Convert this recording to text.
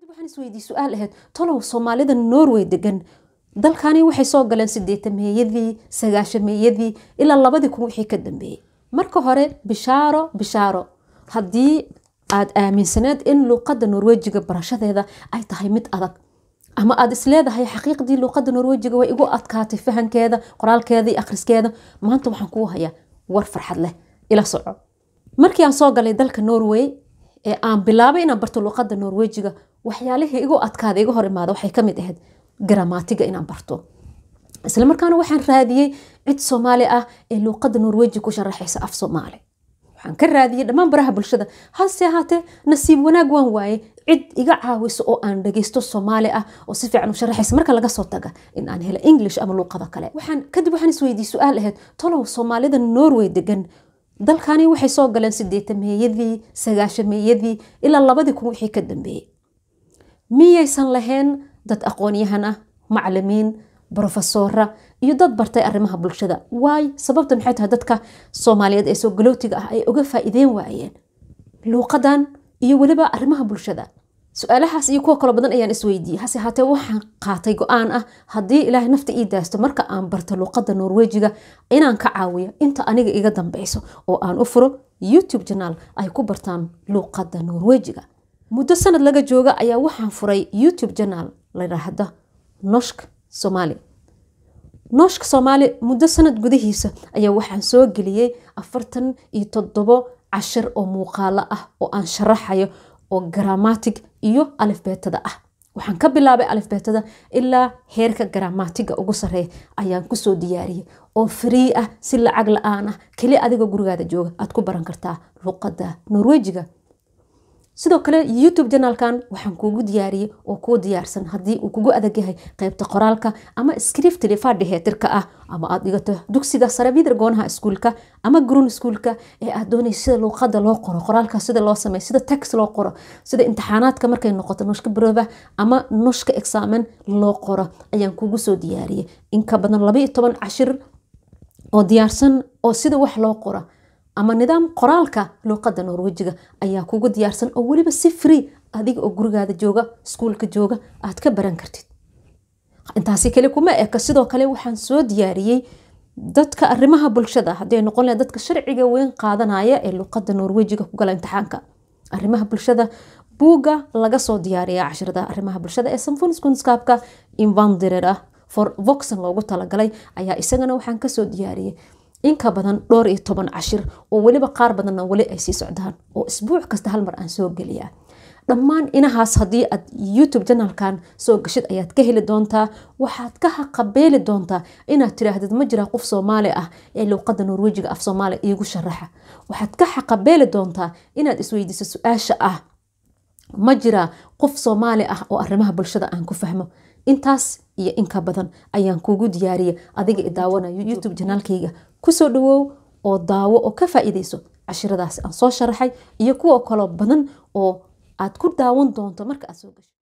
waxaan isweydiiyey su-aal ahayd tolow soomaalida norway degan dalkani waxay soo galeen sideetameeyadii sagaashameeyadii ilaa labadii kun wixii ka dambeeyey marka hore bishaaro bishaaro haddii aad aaminsaneed in luuqadda norwejiga barashadeeda ay tahay mid adag ama aad isleedahay xaqiiqdii luuqadda norwejiga way igu adkaatay fahankeeda qoraalkeeda iyo akhriskeeda maanta waxaan kuu hayaa war farxad leh ila soco markii aan soo galay dalka norway ee aan bilaabay inaan barto luuqadda norwejiga waxyaalihii igu adkaada iga hor imaada waxay kamid ahayd gramatiga inaan barto isla markaana waxaan raadiyey cid soomaali ah ee luuqadda norweji ku sharaxaysa af soomaali waxaan ka raadiyey dhammaan baraha bulshada hase ahaatee nasiib wanaag waan waaye cid iga caawiso oo aan dhageysto soomaali ah oo si fiican u sharaxaysa marka laga soo taga in aan helo english ama luuqada kale waxaan kadib waxaan isweydiiyey su-aal ahayd tolow soomaalida norway degan dalkani waxay soo galeen sideetameeyadii sagaashameeyadii ilaa labadii kun wixii ka dambeeyey miyaysan lahayn dad aqoonyahan ah macalimiin brofesora iyo dad bartay arrimaha bulshada waay sababta maxay tahay dadka soomaaliyeed ee soo galootiga ah ay uga faa'iideen waayeen luuqadan iyo weliba arrimaha bulshada su-aalahaas iyo kuwa kaloo badan ayaan isweydiiyey hase haatee waxaan qaatay go-aan ah haddii ilaahay nafta ii daasto marka aan barto luuqadda norwejiga inaan ka caawiyo inta aniga iga dambeyso oo aan u furo youtube janaal ay ku bartaan luuqadda norwejiga muddo sanad laga jooga ayaa waxaan furay youtube janaal layidhaahda noshk somaali nooshka soomaali muddo sanad gudihiisa ayaa waxaan soo geliyey afartan iyo toddobo cashir oo muuqaalo ah oo aan sharaxayo oo gramatig iyo alifbeetada ah waxaan ka bilaabay alifbeetada ilaa heerka gramatiga ugu sareeya ayaan kusoo diyaariyey oo free ah si lacag la-aan ah keli adigoo gurigaada jooga aad ku baran kartaa luuqadda norwejiga sidoo kale youtube janaalkan waxaan kuugu diyaariyey oo kuu diyaarsan haddii uu kugu adag yahay qeybta qoraalka ama scriptly fadhiheetirka ah ama aad dhigato dugsiga sare vidar goonaha iskuulka ama grun iskuulka ee aad doonaysa sida luuqada loo qoro qoraalka sida loo sameeyo sida text loo qoro sida imtixaanaadka markay noqoto nushka barooba ama nushka examen loo qoro ayaan kugu soo diyaariyey in ka badan laba iyo toban cashir oo diyaarsan oo sida wax loo qoro ama nidaam qoraalka luuqadda norwejiga ayaa kugu diyaarsan oo weliba si free adiga oo gurigaada jooga iskuulka jooga aad ka baran kartid intaasi kale kuma eka sidoo kale waxaan soo diyaariyey dadka arrimaha bulshada haddii noqon laha dadka sharciga weyn qaadanaya ee luuqadda norwejiga ku gala imtixaanka arrimaha bulshada buugga laga soo diyaariya cashirada arrimaha bulshada ee sanfunskunskaabka invandirer ah for voxen loogu talagalay ayaa isagana waxaan kasoo diyaariyey inka badan dhowr iyo toban cashir oo weliba qaar badanna weli ay sii socdaan oo isbuuc kasta hal mar aan soo geliyaa dhammaan inahaas haddii aad youtube janalkan soo gashid ayaad ka heli doontaa waxaad ka haqabeeli doontaa inaad tiraahdid ma jiraa qof soomaali ah ee luuqadda norwejiga af soomaaliya iigu sharaxa waxaad ka xaqabeeli doontaa inaad isweydiiso su-aasha ah ma jiraa qof soomaali ah oo arrimaha bulshada aan ku fahmo intaas iyo inka badan ayaan kuugu diyaariyay adiga i daawanayo youtube janaalkayga kusoo dhawow oo daawo oo ka faa'iidayso cashiradaasi aan soo sharaxay iyo kuwa kaloo badan oo aad ku daawan doonto marka aad soo gasho